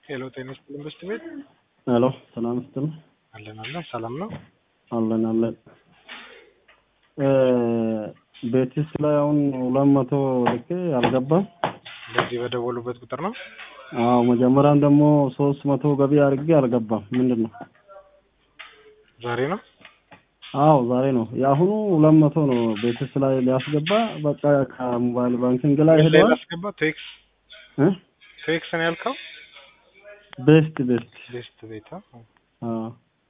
ሄሎ ጤና ይስጥልኝ በስት ቤት ሄሎ ሰላም ይስጥልኝ። አለን አለን ሰላም ነው። አለን አለን። ቤቲስ ላይ አሁን ሁለት መቶ ልኬ አልገባም። በዚህ በደወሉበት ቁጥር ነው። አዎ መጀመሪያም ደግሞ ሶስት መቶ ገቢ አድርጌ አልገባም። ምንድን ነው? ዛሬ ነው። አዎ ዛሬ ነው። የአሁኑ ሁለት መቶ ነው ቤቲስ ላይ ሊያስገባ በቃ ከሞባይል ባንኪንግ ላይ ምን ላይ ሄደዋል። ላስገባ? ቴክስ እ? ቴክስ ነው ያልከው? ቤስት ቤስት ቤስት ቤት አ? አዎ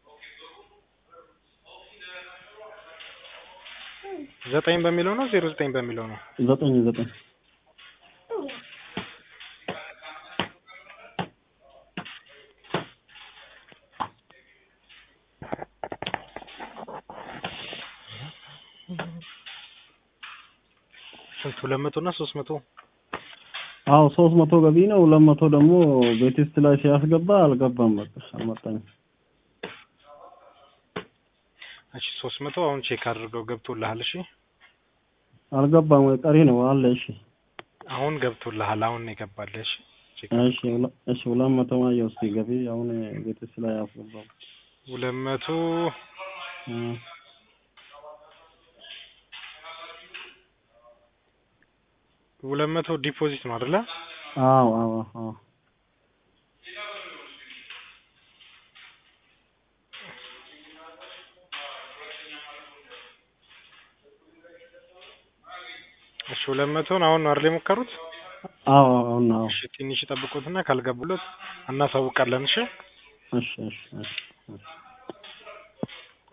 ዘጠኝ በሚለው ነው ዜሮ ዘጠኝ በሚለው ነው። ዘጠኝ ዘጠኝ ስንት ሁለት መቶ እና ሶስት መቶ አዎ ሶስት መቶ ገቢ ነው። ሁለት መቶ ደግሞ ቤቲስት ላይ ሲያስገባ አልገባም። በቃ አልመጣኝም። እሺ ሶስት መቶ አሁን ቼክ አድርገው ገብቶልሃል። እሺ አልገባም ወይ ቀሪ ነው አለ። እሺ አሁን ገብቶልሃል። አሁን ነው የገባልህ። እሺ ቼክ እሺ ሁለ- እሺ ሁለት መቶ ማየው እስኪ ገቢ አሁን ቤቲስት ላይ ያስገባው ሁለት መቶ እ ሁለት መቶ ዲፖዚት ነው አይደለ? አዎ አዎ አዎ እሺ ሁለት መቶን አሁን ነው አይደል የሞከሩት? አዎ አሁን አዎ እሺ ትንሽ ይጠብቁትና ካልገቡለት እናሳውቃለን። እሺ እሺ እሺ እሺ እሺ